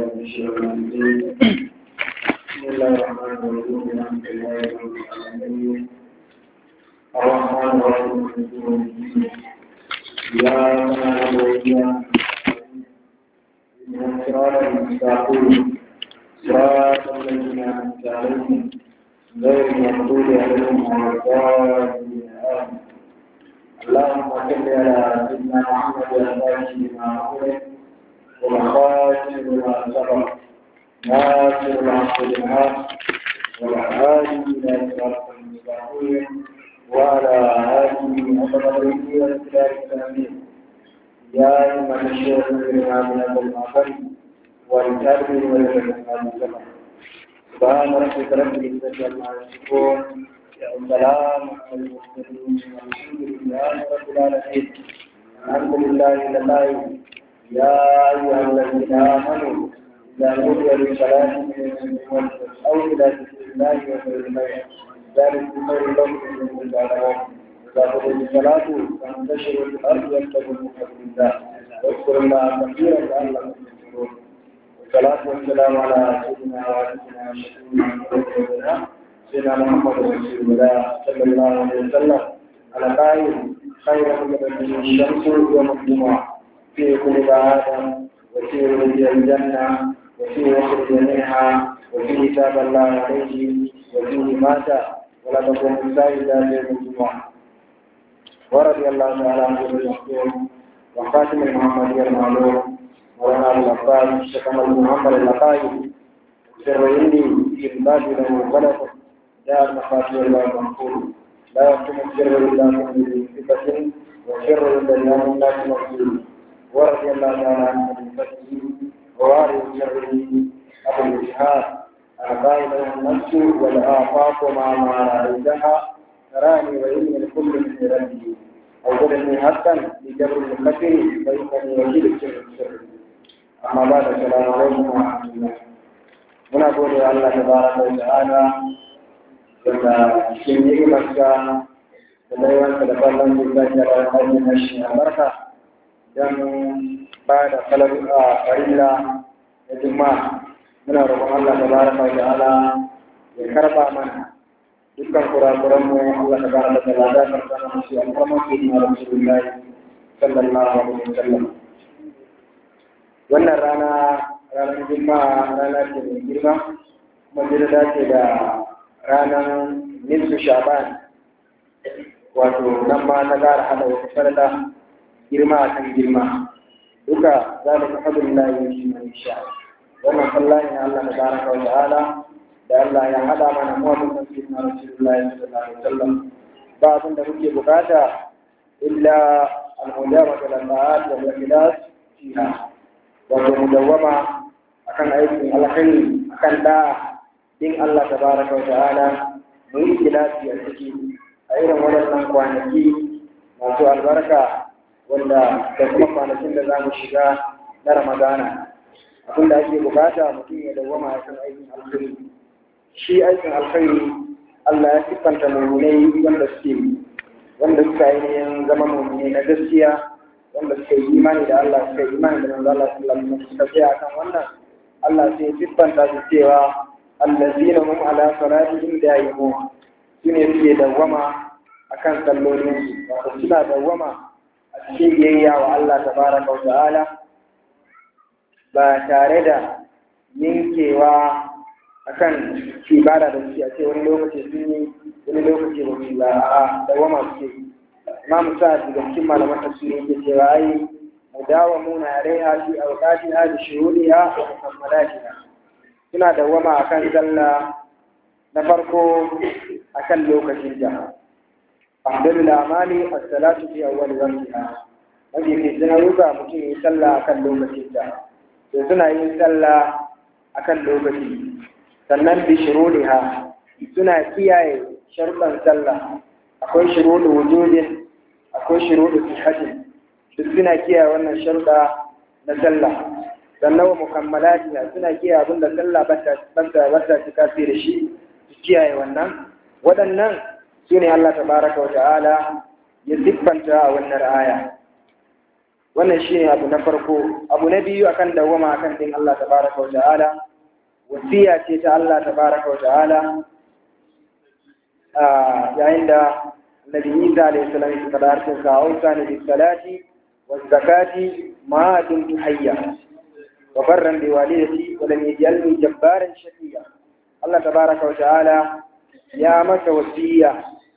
من الشيطان الرجيم بسم الله الرحمن الرحيم الحمد لله رب العالمين الرحمن الرحيم مالك يوم الدين إياك نعبد وإياك نستعين اهدنا الصراط المستقيم صراط الذين أنعمت عليهم غير المغضوب عليهم ولا الضالين آمين اللهم صل على سيدنا محمد الفاتح لما أغلق والخاتم لما سبق ناصر العبد بالحق والهادي إلى صراط المستقيم وعلى آله وصحبه والسلام الأمين يا أيها الشيخ الإمام أبو المعبد والكاتب والإمام الزمن سبحان ربك رب العزة عما يصفون والسلام على المرسلين والحمد لله رب العالمين الحمد لله لله يا أيها الذين آمنوا إذا نودي للصلاة من يوم أو إلى ذكر الله وخير البيع ذلك خير لكم من تعلمون إذا قضيت الصلاة فانتشروا في الأرض وابتغوا من فضل الله واذكروا الله كثيرا لعلكم تشكرون والصلاة والسلام على سيدنا وعلينا وشفيعنا سيدنا محمد رسول الله صلى الله عليه وسلم على قائل خير من الشمس يوم الجمعة في كل آدم وفي ولد الجنة وفي يخرج منها وفي تاب الله عليه وفيه مات ولا تكون السائدة يوم الجمعة ورضي الله تعالى عن ابن المختوم وخاتم المحمدية المعلوم مولانا ابو العباس الشيخ بن محمد اللقائي سر عندي في الباب له غلط جاء المخاطر الله المنقول لا يكتم السر الا من صفة والسر الا من الناس مقبول ورضي الله تعالى عن ابن فتحه ووارث سره ابو الجهاد القائل النفس والآفاق مع ما رأيتها تراني وإني الكل من ربي أوجدني حقا لجبر الخطر فإنني وكيل السر السر أما بعد السلام عليكم ورحمة الله muna gode wa Allah tabaraka wa ta'ala daga cikin ni'imarsa da laiwansa da fallon da zaki da hajji na shi albarka don ba da falar a farilla da juma'a muna roƙon Allah tabaraka wa ta'ala ya karba mana dukkan kurakuran mu Allah tabaraka wa ta'ala ya karba mana shi alfarman su na Rasulullah sallallahu alaihi wasallam wannan rana ranar juma'a rana ce mai girma kuma jira dace da ranar nisfu shaban wato nan ma ta gara hada wata farda girma a kan girma duka za mu ka hadin layi shi mai sha wannan sallah ne Allah ta baraka wa ta'ala da Allah ya hada mana mu wannan sun na Rasulullahi sallallahu alaihi wasallam ba abin da muke bukata illa al-mujabata lil ma'ad wal ikhlas fiha wato mudawwama akan aikin alkhairi akan da din Allah tabaraka wa ta'ala mu yi ikhlasi a ciki a irin waɗannan kwanaki masu albarka wanda da kuma kwanakin da za mu shiga na Ramadana abin da ake bukata mutum ya dawwama a kan aikin alkhairi shi aikin alkhairi Allah ya siffanta mummunai wanda suke wanda suka ainihin zama mummunai na gaskiya wanda suka yi imani da Allah suka yi imani da manzo Allah sallallahu alaihi wasallam suka tsaya kan wannan Allah sai siffanta su cewa allazina hum ala salatihim da'imun sune suke dawwama akan sallolin su wato suna dawwama a cikin biyayya wa Allah tabaraka wa ta'ala ba tare da yankewa akan ibada da suke a ce wani lokaci sun yi wani lokaci ba su ba a dawwama suke yi imam sa'ad daga cikin malaman tafsiri yake cewa ai mudawamuna alaiha fi awqatiha bi shuhudiha wa mukammalatiha suna dawama akan sallah na farko akan lokacin ta afdalul amali as-salatu fi awwal waqtiha wanda ke jin ruka mutum yi sallah akan lokacin ta to suna yin sallah akan lokaci sannan bi shurudiha suna kiyaye sharuɗan sallah akwai shuruɗu wujudin akwai shuruɗu sihhatin duk suna kiyaye wannan sharuɗa na sallah sannan wa mukammalati suna kiyaye abin da sallah ba ta ba ta cika da shi su kiyaye wannan waɗannan su ne Allah tabaraka wa ta'ala ya siffanta a wannan aya wannan shine abu na farko abu na biyu akan dawwama akan din Allah tabaraka wa ta'ala wasiya ce ta Allah tabaraka wa ta'ala yayin da Nabi Isa alayhi salam ya kada harshen sa ausa ne bis salati waz zakati ma dumtu hayya wa barran bi walidati wa lam yaj'alni jabbaran shaqiya Allah tabaraka wa ta'ala ya masa wasiya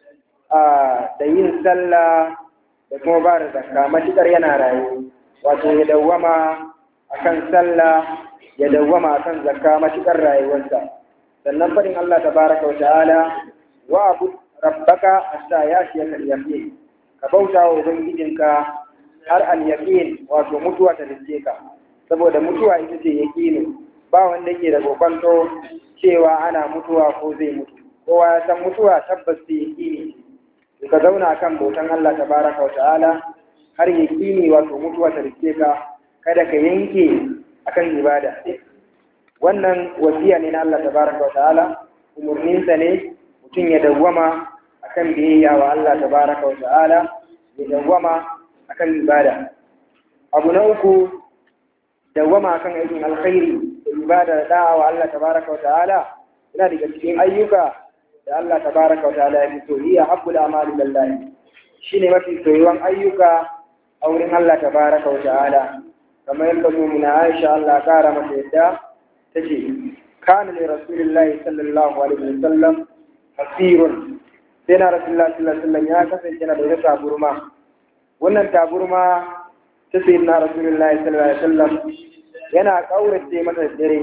da yin sallah da kuma ba da zakka matuƙar yana rayu wato ya dawwama akan sallah ya dawwama akan zakka matuƙar rayuwarsa sannan faɗin Allah tabaraka wa ta'ala wa abu rabbaka hatta yashiyaka al-yaqin ka bauta wa ubangijinka har al-yaqin wato mutuwa ta dace ka saboda mutuwa ita ce yaqini ba wanda yake da kokonto cewa ana mutuwa ko zai mutu kowa ya san mutuwa tabbas ce yaqini ka zauna kan bautan Allah tabaraka wa ta'ala har yaqini wato mutuwa ta dace ka kada ka yanke akan ibada wannan wasiya ne na Allah tabaraka wa ta'ala umurninsa ne mutum ya dawwama akan biyayya wa Allah tabaraka wa ta'ala ya dawwama akan ibada abu na uku dawwama akan aikin alkhairi da ibada da da'a wa Allah tabaraka wa ta'ala yana daga cikin ayyuka da Allah tabaraka wa ta'ala ya fi so hiya habbul amali lillahi shine mafi soyuwan ayyuka a wurin Allah tabaraka wa ta'ala kamar yadda mu'mina Aisha Allah kara mata yadda tace kana li rasulillahi sallallahu alaihi wasallam hasirun sai na rasulullah sallallahu alaihi wasallam ya kasance na da wata taburma wannan taburma ta sai na rasulullah sallallahu alaihi wasallam yana kaurace mata dare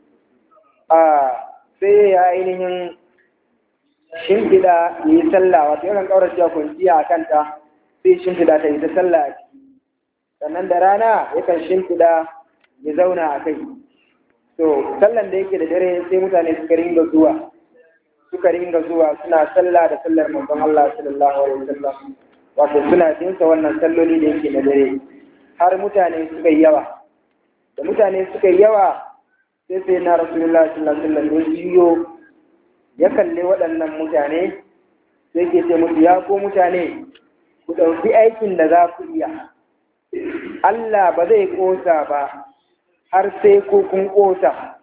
a sai ya ainihin shimfiɗa ya yi sallah wato yakan kaurace a kwanciya a kanta sai shimfiɗa ta yi ta sallah a ciki sannan da rana yakan shimfiɗa ya zauna a kai to sallan da yake da dare sai mutane suka ringa zuwa suka ringa zuwa suna sallah da sallar manzon Allah sallallahu alaihi wasallam wato suna jinsa wannan salloli da yake na dare har mutane suka yi yawa da mutane suka yi yawa sai sai na rasulullahi sallallahu alaihi wasallam ya jiyo ya kalli waɗannan mutane sai ke ce musu ya ko mutane ku ɗauki aikin da za ku iya Allah ba zai ƙosa ba har sai ko kun ƙosa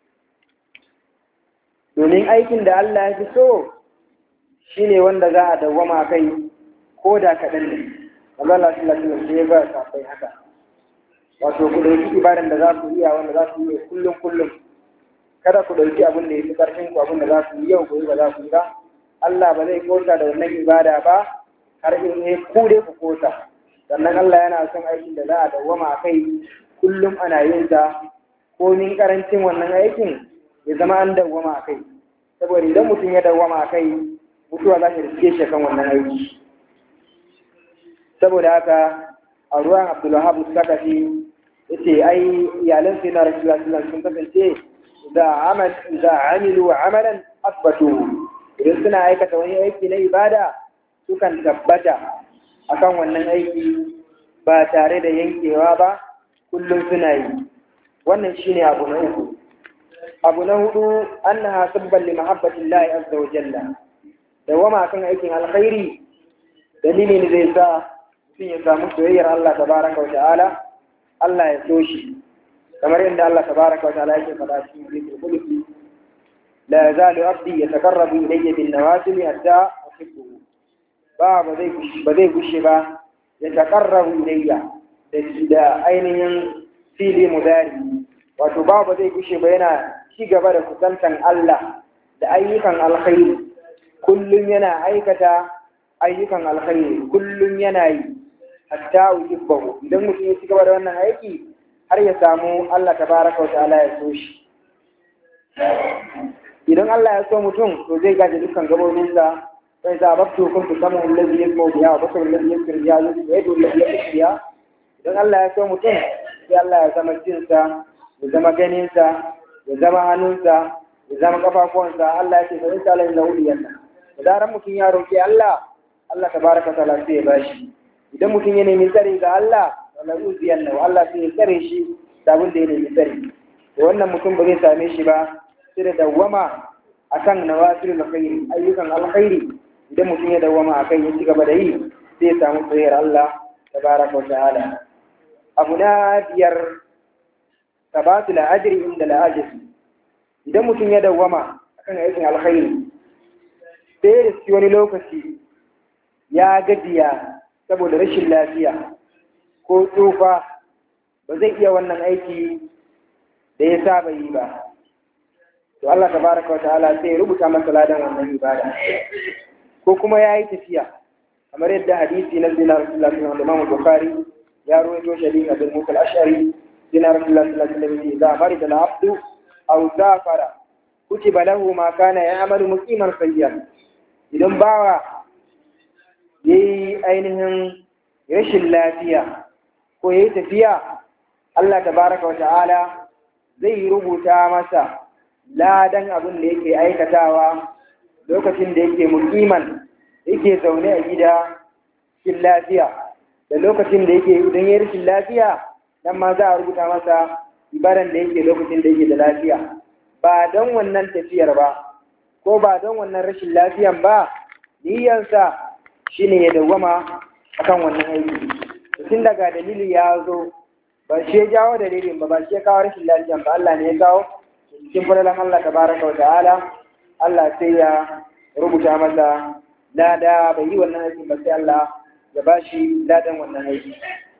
domin aikin da Allah ya fi so shi ne wanda za a dawwama kai ko da kaɗan ne wanda Allah shi lafiya sai ya ba safai haka wato ku ɗauki ibadan da za ku iya wanda za ku yi kullum kullum kada ku ɗauki abin da ya fi ƙarfin ku abin da za ku yi yau gobe ba za ku yi ba Allah ba zai kosa da wannan ibada ba har in ne ku dai ku kosa sannan Allah yana son aikin da za a dawwama a kai kullum ana yin sa komin karancin wannan aikin ya zama an dawwama a kai saboda idan mutum ya dawwama a kai mutuwa za ta riske shi kan wannan aiki saboda haka a ruwan abdulwahab sakafi yace ai iyalan sai na rasulullah sallallahu sun kasance da amal da amilu amalan asbatu idan suna aikata wani aiki na ibada sukan tabbata akan wannan aiki ba tare da yankewa ba kullum suna yi wannan shine abu na uku abu na hudu annaha sabban li mahabbati llahi azza wa jalla dawama kan aikin alkhairi dalili ne zai sa mutum ya samu soyayyar Allah tabaraka wa ta'ala Allah ya so shi kamar yadda Allah tabaraka wa ta'ala yake faɗa cikin zikr qulsi la yazalu abdi yataqarrabu ilayya bin nawafil hatta uhibbuhu ba ba zai ba zai gushe ba ya taqarrabu ilayya da ainihin fili mudari wato ba ba zai gushe ba yana ci gaba da kusantan Allah da ayyukan alkhairi kullum yana aikata ayyukan alkhairi kullum yana yi hatta uhibbahu idan mutum ya ci gaba da wannan aiki har ya samu Allah tabaraka wa ta'ala ya so shi idan Allah ya so mutum to zai gaje dukkan gabobinsa sai za baktu kuntu samu allazi yasmu biha wa basaru allazi yasir biha wa yadu allazi yasir biha idan Allah ya so mutum sai Allah ya zama jinsa ya zama ganinsa ya zama hannunsa ya zama kafafuwansa Allah ya ce fa in sala inna uliyanna da zaran mutum ya roki Allah Allah tabaraka ta'ala sai ya bashi idan mutum ya nemi tsari ga Allah wala uziyanna Allah sai ya tsare shi da abin da ya nemi tsari to wannan mutum ba zai same shi ba sai da dawwama akan nawafilul khairi ayyukan alkhairi idan mutum ya dawwama akan ya ci gaba da yi sai ya samu soyayyar Allah tabaraka wa ta'ala abu na biyar tabatu la'ajiri inda la'ajiri idan mutum ya dawwama akan aikin alkhairi sai da su wani lokaci ya gajiya saboda rashin lafiya ko tsufa ba zai iya wannan aiki da ya saba yi ba to Allah tabaraka wa ta'ala sai ya rubuta masa ladan wannan ibada ko kuma ya yi tafiya kamar yadda hadisi na zina rasulullah sallallahu alaihi wasallam bukhari ya ruwaito shari'a bin musa al-ash'ari zina rasulullah sallallahu alaihi wasallam idza marida al-abdu aw safara kutiba lahu ma kana ya'malu muqiman sayyan idan bawa yayi ainihin rashin lafiya ko yayi tafiya Allah tabaraka wa ta'ala zai rubuta masa ladan abin da yake aikatawa lokacin da yake mukiman yake zaune a gida cikin lafiya da lokacin da yake idan ya rashin lafiya nan ma za a rubuta masa ibadan da yake lokacin da yake da lafiya ba don wannan tafiyar ba ko ba don wannan rashin lafiyan ba niyyansa shine ya dawwama akan wannan aiki tun daga dalili ya zo ba shi ya jawo dalilin ba ba shi ya kawo rashin lafiyan ba Allah ne ya kawo cikin fadalan Allah tabaraka wa ta'ala Allah sai ya rubuta masa lada bai yi wannan aikin ba sai Allah ya ba shi ladan wannan aiki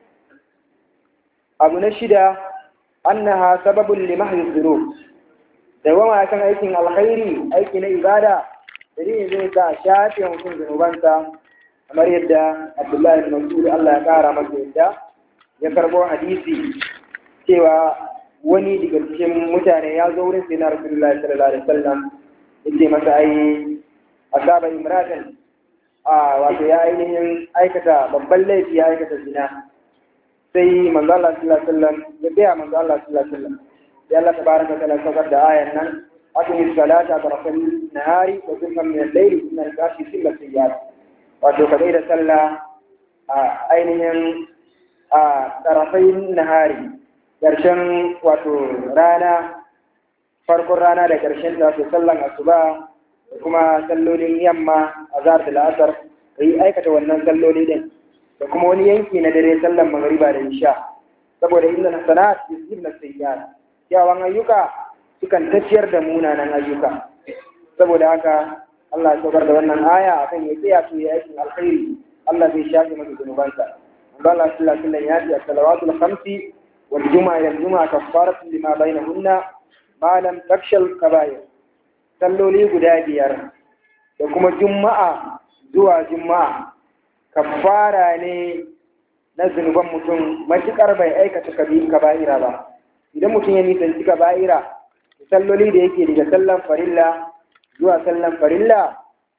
abu na shida annaha sababun li mahyi dhunub da wama kan aikin alkhairi aiki na ibada dalilin zai sa shafe mutum zunubansa kamar yadda Abdullahi bin Mas'ud Allah ya kara masa yadda ya karbo hadisi cewa wani daga cikin mutane ya zo wurin sai na Rasulullahi sallallahu alaihi wasallam yace masa ai asaba imratan a wato ya ainihin aikata babban laifi ya aikata zina sai manzo Allah sallallahu alaihi wasallam ya biya manzo Allah sallallahu alaihi wasallam ya Allah tabaraka wa ta'ala saukar da ayan nan aqimi salata tarafan nahari wa zulfan min al-layli inna al-kafi silla sayyat wato ka da sallah a ainihin a tarafain nahari ƙarshen wato rana farkon rana da ƙarshen ta wato sallan asuba da kuma sallolin yamma a zahar da la'asar ka yi aikata wannan salloli din da kuma wani yanki na dare sallan magariba da isha saboda inda na sana'at yusuf na sayyiat kyawun ayyuka sukan tafiyar da munanan ayyuka saboda haka Allah ya saukar da wannan aya akan ya tsaya su ya aikin alkhairi Allah zai shafe masa zunubansa Allah sallallahu alaihi wasallam ya ce as-salawatul khamsi wal juma'a ila juma'a kaffaratu lima bainahunna ma lam takshal kaba'ir salloli guda biyar da kuma juma'a zuwa juma'a kaffara ne na zunuban mutum matuƙar bai aikata kaba'ira ba idan mutum ya nisanci kaba'ira salloli da yake daga sallan farilla zuwa sallan farilla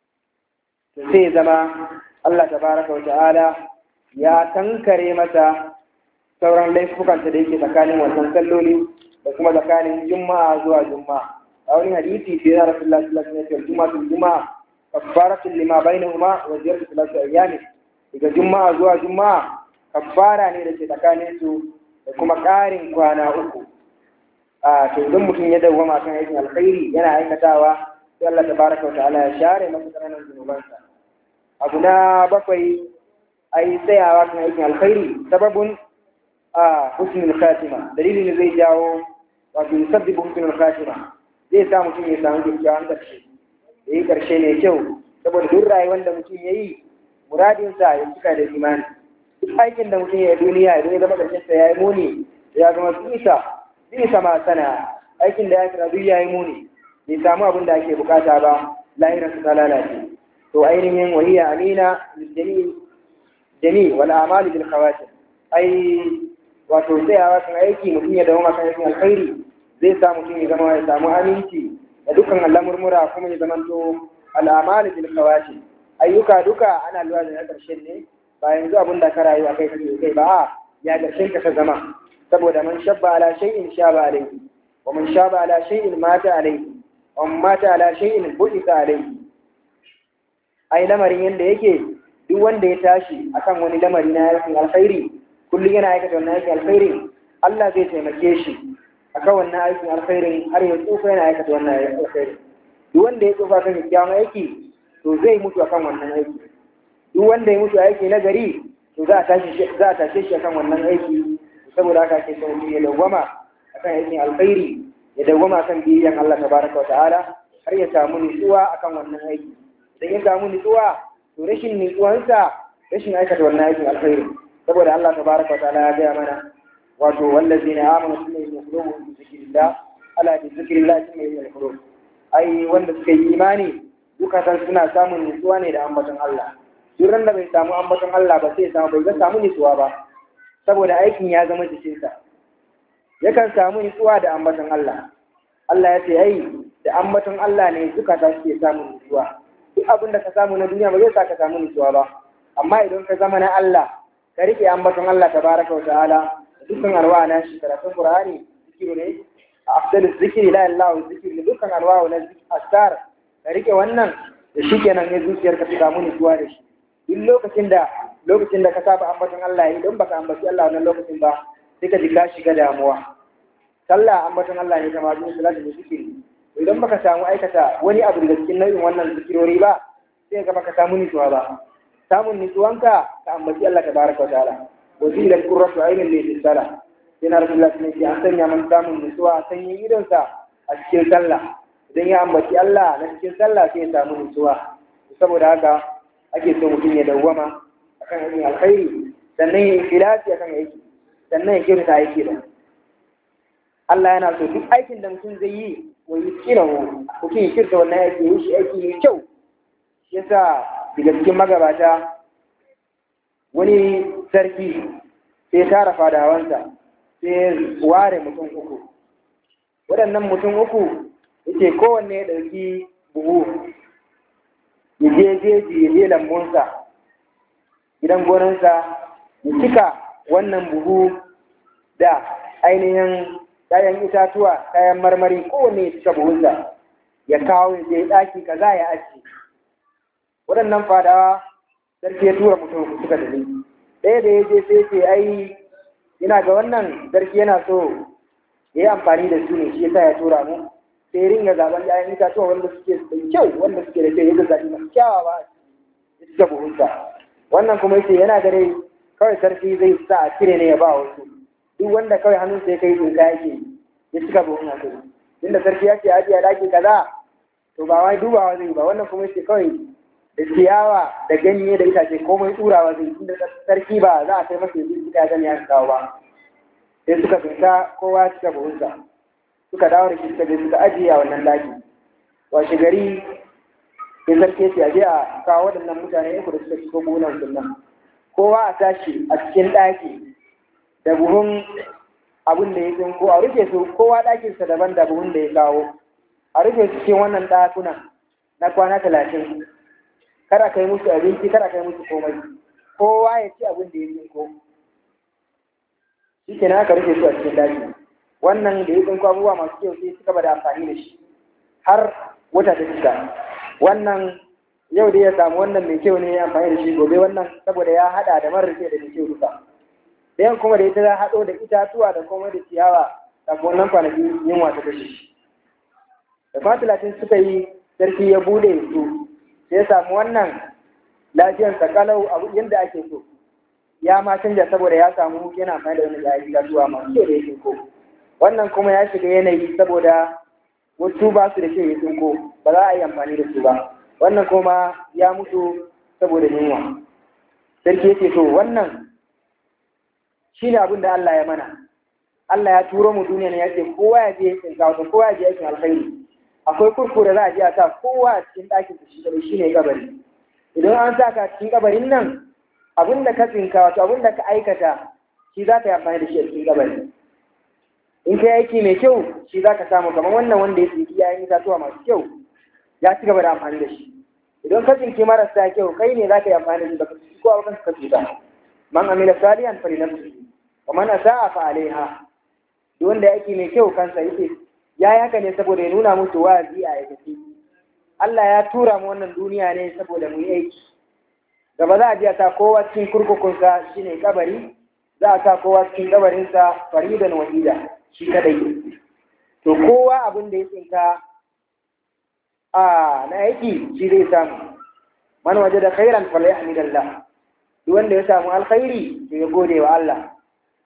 to sai zama Allah tabaraka wa ta'ala ya kankare masa sauran laifukanta da yake tsakanin wannan salloli da kuma tsakanin juma'a zuwa juma'a a wani hadisi sai na rasulullah sallallahu alaihi wasallam juma'a juma'a kaffaratun lima bainahuma wa ziyaratu thalath ayyam daga juma'a zuwa juma'a kaffara ne da ke tsakanin su da kuma ƙarin kwana uku a to idan mutum ya dawwama kan aikin alkhairi yana aikatawa sai Allah tabaraka wa ta'ala ya share masa ƙananan zunubansa abu na bakwai ai tsayawa kan aikin alkhairi sababun a husnul khatima dalilin da zai jawo wato yusabbibu husnul khatima zai sa mutum ya samu kyakkyawan ƙarshe ya yi ƙarshe mai kyau saboda duk rayuwar da mutum ya yi muradinsa ya cika da imani duk aikin da mutum ya yi duniya idan ya zama ƙarshensa ya yi muni ya zama bisa bisa ma sana aikin da ya kira duk ya yi muni bai samu abin da ake bukata ba lahirarsa ta lalace to ainihin wahiya amina jami jami wal amali bil khawatim ai wato tsayawa kan aiki mutum ya dawo kan aikin alkhairi zai sa mutum ya zama ya samu aminci da dukkan al'amurmura kuma ya zama to al'amali bil khawatim ayyuka duka ana lura da na ƙarshen ne ba yanzu abin da ka rayu akai kake kai ba ya ƙarshen ka ta zama saboda man shabba ala shay'in shaba alayhi wa man shaba ala shay'in mata alayhi wa man mata ala shay'in bu'ita alayhi ai lamarin yanda yake duk wanda ya tashi akan wani lamari na aikin alkhairi kullum yana aikata wannan aikin alkhairin Allah zai taimake shi akan wannan aikin alkhairin har ya tsufa yana aikata wannan aikin alkhairin duk wanda ya tsufa kan kyakkyawan aiki to zai mutu akan wannan aiki duk wanda ya mutu aiki na gari to za a tashi za a tashe shi akan wannan aiki saboda haka ake son ya dawwama akan aikin alkhairi ya dawwama akan biyayyan Allah tabaraka wa ta'ala har ya samu nutsuwa akan wannan aiki idan ya samu nutsuwa to rashin nutsuwansa rashin aikata wannan aikin alkhairi saboda Allah tabaraka wa ta'ala ya gaya mana wato wallazina amanu sunna yaqulu bi zikrillah ala bi zikrillah sunna yaqulu ai wanda suka yi imani dukatan suna samun nutsuwa ne da ambaton Allah duk da bai samu ambaton Allah ba sai samu bai ga samu nutsuwa ba saboda aikin ya zama jikinsa yakan samu nutsuwa da ambaton Allah Allah ya ce ai da ambaton Allah ne zukata suke samun nutsuwa duk abin da ka samu na duniya ba zai sa ka samu nutsuwa ba amma idan ka zama na Allah ka rike ambaton Allah tabaraka wa ta'ala dukkan alwa na shi karatun Qur'ani zikiru ne afdalu zikri la ilaha illa zikri dukkan alwa na asar ka rike wannan da shikenan ne zuciyarka ta samu nutsuwa da shi duk lokacin da lokacin da ka saba ambaton Allah idan baka ambaci Allah wannan lokacin ba sai ka ji ka shiga damuwa sallah ambaton Allah ne kamar zuwa salatu da zikiri idan baka samu aikata wani abu daga cikin nau'in wannan zikirori ba sai ka baka samu nutsuwa ba samun nutsuwanka ka ambaci Allah tabaraka wa ta'ala wa zila qurratu aynin li sala yana rasulullah ne ce an sanya man samun nutsuwa sanyin idonsa a cikin sallah idan ya ambaci Allah na cikin sallah sai ya samu nutsuwa saboda haka ake so mutum ya dawwama akan aikin alkhairi sannan ya ikhlasi akan aiki sannan ya kirta aiki da Allah yana so duk aikin da mutum zai yi wa yuskinahu mutum ya kirta wannan aiki ya yi shi aiki mai kyau shi yasa daga cikin magabata wani sarki sai tara fadawansa sai ware mutum uku waɗannan mutum uku yake kowanne ya ɗauki buhu ya je jeji ya je lambunsa gidan gonansa ya cika wannan buhu da ainihin kayan itatuwa kayan marmari kowanne ya cika buhunsa ya kawo ya je ɗaki kaza ya aji waɗannan fadawa sarki ya tura mutum suka tafi ɗaya da ya je sai ce ai ina ga wannan sarki yana so ya yi amfani da su ne shi yasa ya tura mu sai ringa zaben ƴaƴan itatuwa wanda suke da kyau wanda suke da kyau yadda zaɓi masu kyawawa ya cika buhunsa wannan kuma yace yana gare kawai sarki zai sa a cire ne ya ba wasu duk wanda kawai hannunsa ya kai tsinka yake ya cika buhun a kai inda sarki ya ce ajiye daki kaza to ba wai dubawa zai ba wannan kuma yace kawai da ciyawa da ganye da itace komai turawa zai inda sarki ba za a kai masa yanzu ita gani ya kawo ba sai suka fita kowa cika buhunsa suka dawo da shi suka je suka ajiye a wannan daki washe gari sai sarki ce aje a kawo waɗannan mutane uku da suka shigo gonan sunan kowa a tashi a cikin ɗaki da buhun abin da ya tsinko a rufe su kowa ɗakinsa daban da buhun da ya kawo a rufe su cikin wannan ɗakunan na kwana talatin kada kai musu abinci kada kai musu komai kowa ya ci abin da ya tsinko shi kenan aka rufe su a cikin ɗaki wannan da ya tsinko abubuwa masu kyau sai suka bada amfani da shi har wata ta cika wannan yau dai ya samu wannan mai kyau ne ya amfani da shi gobe wannan saboda ya hada da marar da mai kyau duka ɗayan kuma da ita za haɗo da itatuwa da kuma da ciyawa kafin wannan kwanaki yunwa ta kashe shi da kwana talatin suka yi sarki ya bude su sai ya samu wannan lafiyar kalau abu yadda ake so ya ma canja saboda ya samu yana amfani da wani yayin itatuwa masu kyau da ya ko wannan kuma ya shiga yanayi saboda wasu ba su da kyau ya tsinko ba za a yi amfani da su ba wannan kuma ya mutu saboda yunwa sarki yake to wannan shi ne abin da Allah ya mana Allah ya turo mu duniya ne ya ce kowa ya je tsinka wato kowa ya je aikin alkhairi akwai kurku da za a je a sa kowa a cikin ɗakin shi da shi ne kabari idan an sa ka cikin kabarin nan abin da ka tsinka wato abin da ka aikata shi za ka yi amfani da shi a cikin kabari in ka aiki mai kyau shi za ka samu kamar wannan wanda ya tsinki yayin itatuwa masu kyau ya ci gaba da amfani da shi idan ka tsinki marasa kyau kai ne za ka yi amfani da shi baka tsinki kowa ba ka tsinka man amila salihan fa linafsihi wa man asaa fa alaiha duk wanda ya aiki mai kyau kansa yake ya yi haka ne saboda ya nuna musu wa'azi a aikace Allah ya tura mu wannan duniya ne saboda mu yi aiki gaba za a ji a sa kowa cikin kurkukunsa shine kabari za a sa kowa cikin kabarinsa faridan wahida shi kadai to kowa abin da ya tsinka a na aiki shi zai samu man waje da khairan falyahmidallah duk wanda ya samu alkhairi to ya gode wa Allah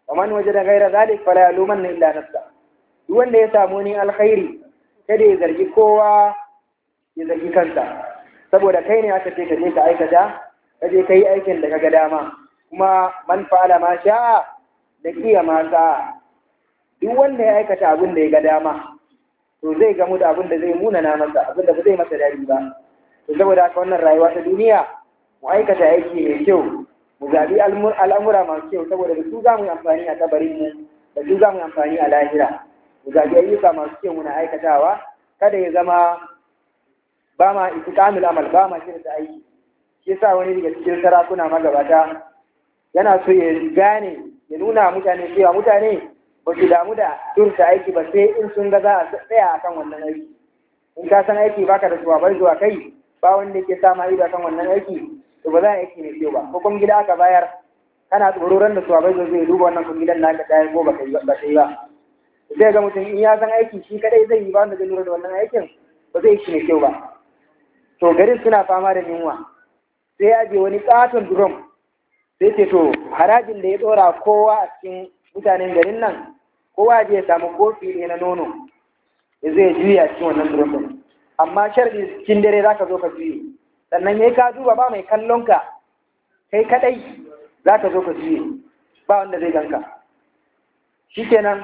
wa man wajada ghayra zalik fala yalumanna illa nafsa duk wanda ya samu ni alkhairi kada ya zargi kowa ya zargi kansa saboda kai ne aka ce ka je ka aikata ka je ka yi aikin da ka ga dama kuma man fa'ala ma sha'a da kiya ma sa'a duk wanda ya aikata abin da ya ga dama to zai gamu da abin da zai munana masa abin da ba zai masa dadi ba to saboda haka wannan rayuwa ta duniya mu aikata aiki mai kyau mu zaɓi al'amura masu kyau saboda da su za mu yi amfani a kabarin mu da su za mu yi amfani a lahira mu zaɓi ayyuka masu kyau muna aikatawa kada ya zama ba ma istiqamul amal ba ma shirka aiki shi yasa wani daga cikin sarakuna magabata yana so ya gane ya nuna mutane cewa mutane ba su damu da durta aiki ba sai in sun ga za a tsaya akan wannan aiki in ka san aiki baka da shuwa bai zuwa kai ba wanda yake sa ma ido akan wannan aiki to ba za a aiki mai kyau ba ko kuma gida aka bayar kana tsororon da shuwa bai zo zai duba wannan kun gidan naka ta ko ba kai ba sai ba sai ga mutum in ya san aiki shi kadai zai yi ba wanda zai lura da wannan aikin ba zai yi mai kyau ba to garin suna fama da yunwa sai ya je wani katon drum sai ce to harajin da ya dora kowa a cikin mutanen garin nan kowa je ya samu kofi ne na nono ya zai juya cikin wannan drum din amma sharɗi cikin dare za ka zo ka juye sannan ya ka duba ba mai kallon ka kai kadai za ka zo ka juye ba wanda zai ganka shikenan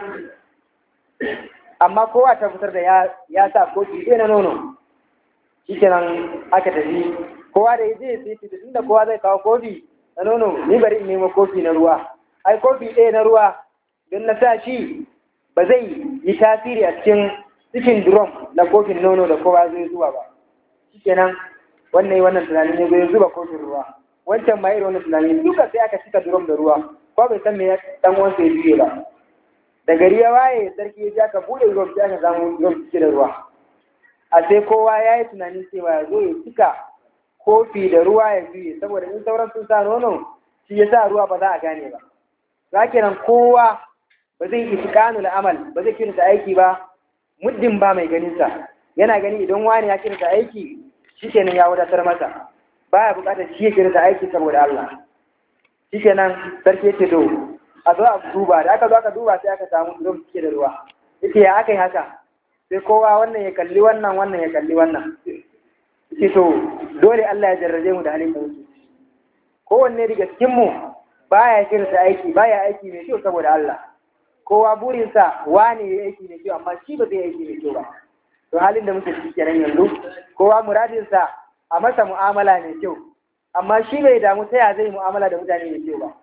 amma kowa ta fitar da ya sa kofi ɗaya na nono shikenan aka tafi kowa da ya je sai fita tunda kowa zai kawo kofi na nono ni bari in nemo kofi na ruwa ai kofi ɗaya na ruwa don na sa shi ba zai yi tasiri a cikin cikin drum na kofin nono da kowa zai zuwa ba shikenan wannan yi wannan tunanin ya zai zuba kofin ruwa wancan ma irin wannan tunanin duka sai aka cika drum da ruwa ko bai san me ya dan uwansa ya juye ba da gari ya waye sarki ya ji aka buɗe drum sai aka samu drum cike da ruwa a sai kowa ya yi tunanin cewa ya zo ya cika kofi da ruwa ya juye saboda in sauran sun sa nono shi ya sa ruwa ba za a gane ba za kenan kowa ba zai yi tikanul amal ba zai kirta aiki ba muddin ba mai ganinsa yana gani idan wani ya kirta aiki shi kenan ya wadatar masa baya bukatar shi ya kirta aiki saboda Allah shi kenan sarki ya ce to a zo a duba da aka zo aka duba sai aka samu drum cike da ruwa yace ya aka yi haka sai kowa wannan ya kalli wannan wannan ya kalli wannan ce to dole Allah ya jarrabe mu da halin da muke kowanne daga cikin mu baya kirta aiki baya aiki mai kyau saboda Allah kowa burinsa wane ya aiki mai kyau amma shi ba zai aiki mai kyau ba to halin da muke ciki kenan yanzu kowa muradinsa a masa mu'amala mai kyau amma shi bai damu ta ya zai mu'amala da mutane mai kyau ba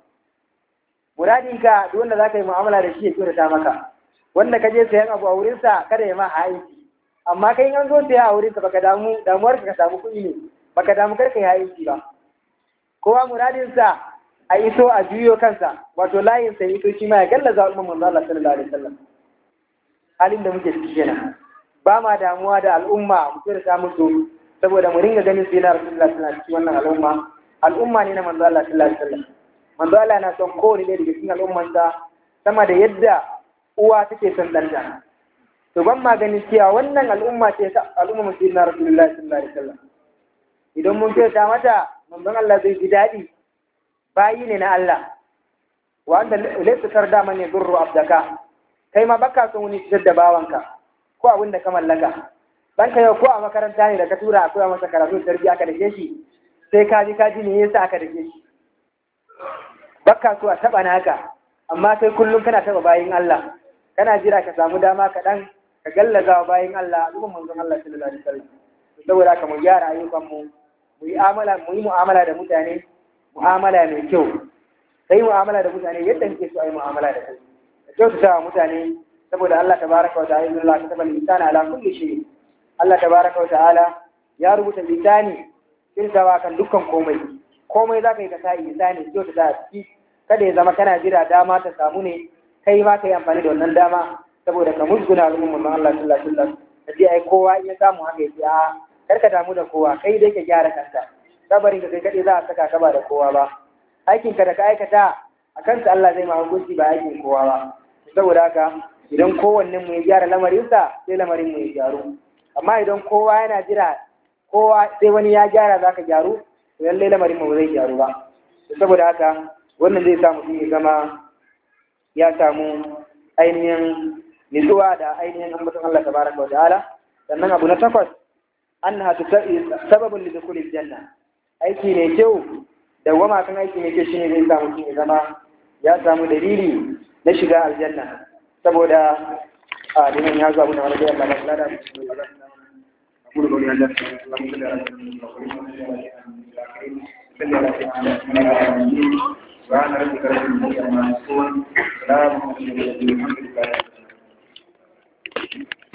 muradinka duk wanda za ka yi mu'amala da shi ya kyautata maka wanda ka je sayan abu a wurinsa kada ya ma aiki amma kai an zo saya a wurinsa baka damu damuwar ka samu kuɗi ne baka damu kar ka yi aiki ba kowa muradinsa a iso a juyo kansa wato layin sa ito shi ma ya gallaza wa manzo Allah sallallahu alaihi wasallam halin da muke ciki kenan ba ma damuwa da al'umma mu kira ta musu saboda mu ringa ganin sai na Rasulullah sallallahu alaihi wannan al'umma al'umma ne na manzo Allah sallallahu alaihi wasallam manzo Allah na son kowane ɗaya daga cikin al'ummansa sama da yadda uwa take son ɗanta to ban ma ganin cewa wannan al'umma ce ta al'umma mu sayyidina Rasulullah sallallahu alaihi wasallam idan mun kira mata manzon Allah zai ji daɗi bayi ne na Allah wanda laysa tarda man yadurru abdaka kai ma baka son wani fitar da bawanka ko abin da ka mallaka dan ka yau ko a makaranta ne da ka tura a koya masa karatu tarbiyya aka dake shi sai ka ji ka ji me yasa aka dake shi baka so a taba naka amma kai kullum kana taba bayin Allah kana jira ka samu dama kaɗan ka gallaza wa bayin Allah al'umman manzon Allah sallallahu alaihi wasallam saboda haka mu gyara ayyukan mu mu yi mu'amala mu yi mu'amala da mutane mu'amala mai kyau sai mu'amala da mutane yadda kake so a yi mu'amala da kai da kyautata wa mutane saboda Allah tabaraka wa ta'ala inna Allah kataba al-insana ala kulli shay Allah tabaraka wa ta'ala ya rubuta lisani kirtawa kan dukkan komai komai zaka yi ka sa lisani kyautata a ciki kada ya zama kana jira dama ta samu ne kai ma kai amfani da wannan dama saboda ka musguna al'ummar manzon Allah sallallahu alaihi wasallam kaje ai kowa in ya samu haka ya ce a karka damu da kowa kai dai ka gyara kanka kabarin ka kai kaɗai za a saka ka ba da kowa ba aikin ka da ka aikata a kansa Allah zai ma hukunci ba aikin kowa ba saboda haka idan kowannen mu ya gyara lamarinsa sai lamarin mu ya gyaru amma idan kowa yana jira kowa sai wani ya gyara za ka gyaru to lallai lamarin mu zai gyaru ba saboda haka wannan zai sa mutum ya zama ya samu ainihin nutsuwa da ainihin ambaton Allah tabaraka wa ta'ala sannan abu na takwas annaha sababun li dukhulil janna aiki mai kyau da wama kan aiki mai kyau shine zai sa mutum ya zama ya samu dalili na shiga aljanna saboda a dinan ya zo abu na wani da Allah ba da أقول قولي هذا اللهم صل على سيدنا محمد وعلى ربك رب العزة عما يصفون سلام على المرسلين والحمد لله